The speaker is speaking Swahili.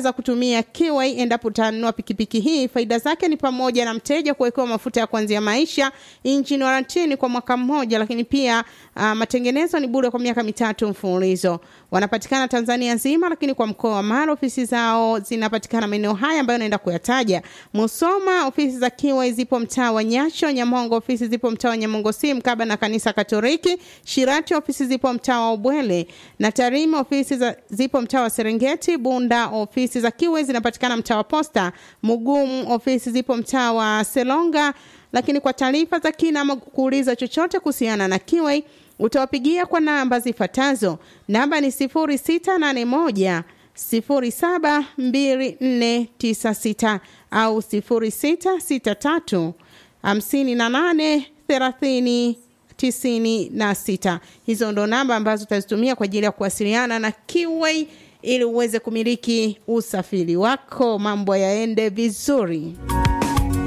za kutumia Kiway endapo utanunua pikipiki hii. Faida zake ni pamoja na mteja kuwekewa mafuta ya kuanzia maisha, engine warranty kwa mwaka mmoja, lakini pia uh, matengenezo ni bure kwa miaka mitatu mfululizo. Wanapatikana Tanzania nzima, lakini kwa mkoa wa Mara ofisi zao zinapatikana maeneo haya ambayo naenda kuyataja. Musoma ofisi za Kiway zipo mtaa wa Nyasho, Nyamongo ofisi zipo mtaa wa Nyamongo si mkaba na kanisa Katoliki, Shirati ofisi zipo mtaa wa Ubwele na Tarime ofisi za, zipo mtaa wa Serengeti, Bunda ofisi za Kiway zinapatikana mtaa wa Posta, Mugumu ofisi zipo mtaa wa Selonga. Lakini kwa taarifa za kina ama kuuliza chochote kuhusiana na Kiway utawapigia kwa namba zifuatazo. Namba ni 0681 072496 au 0663 58 30 tisini na sita. Hizo ndo namba ambazo utazitumia kwa ajili ya kuwasiliana na Kiway ili uweze kumiliki usafiri wako, mambo yaende vizuri.